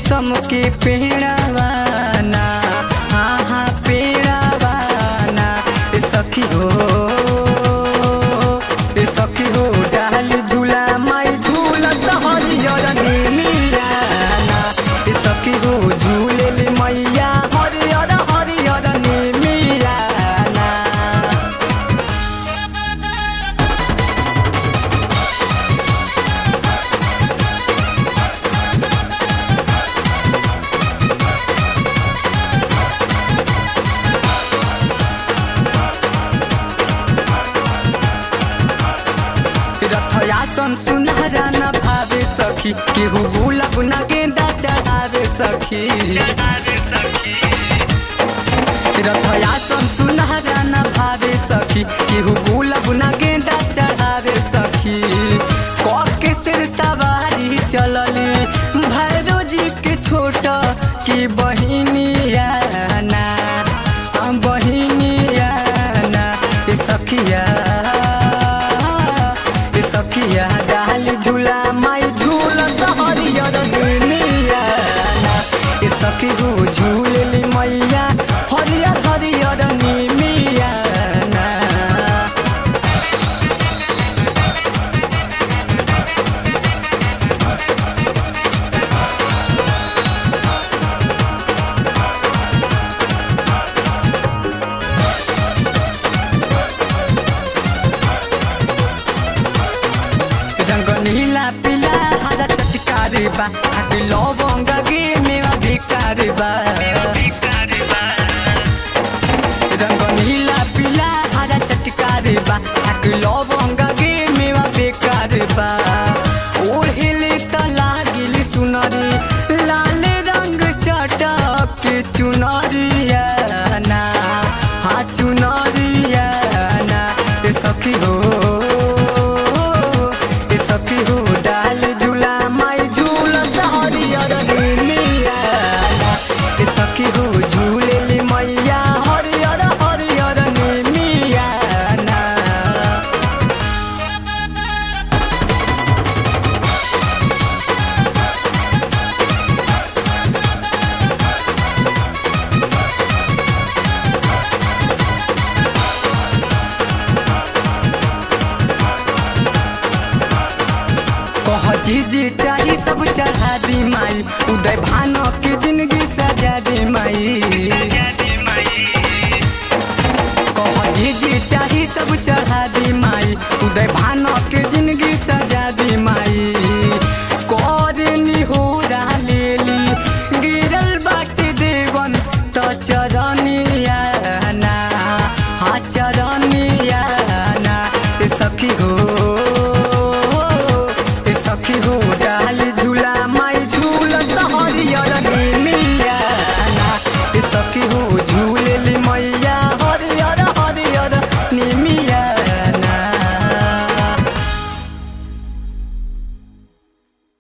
शीशम के पेड़ावाना हाँ हाँ पेड़ावाना ए सखी हो ए सखी हो डाल झूला माई झूला हरियर नीलियाना ए सखी हो झूले ले मैया हरियर हरियर नीलियाना रथयासन सुनहरा न भावे सखी केहू गुलाब न गेंदा चढ़ावे सखी रथयासन सुनहरा न भावे सखी केहू गुलाब न गेंदा चढ़ावे सखी कह के सिर सवारी चलली भैरो जी के छोट की बहिनिया ना हम बहिनिया ना ए सखिया ए सखिया डाल झूला माई झूला हरियर दुनिया ना ए सखी हो झूलली मैया हरियर हरियर निमिया ना रंग नीला पीला हरा चटकारे बा छाती लवंग गे मेवा भिकारे बा रंग नीला पीला हरा चटकारे बा छाती लवंग गे मेवा बेकारे बा ओढ़िली त लागिली सुनरी लाल रंग चटक के चुनरिया ना हाँ चुनरिया ना ए सखी हो ए सखी हो डाल झूला माई झूला हरियर दुनिया ए सखी हो झूलेली मैया हरियर हरियर निमिया ना कह जी जी चाही सब चढ़ा दी माई उदय भानो की जिंदगी सजा दी माई कह जी जी चाही सब चढ़ा दी माई उदय भानो की जिंदगी सजा दी माई करनी हो लेली गिरल बाटे देवन त चरनिया ना हाँ चरनिया ना ए सखी हो ए सखी हो डाल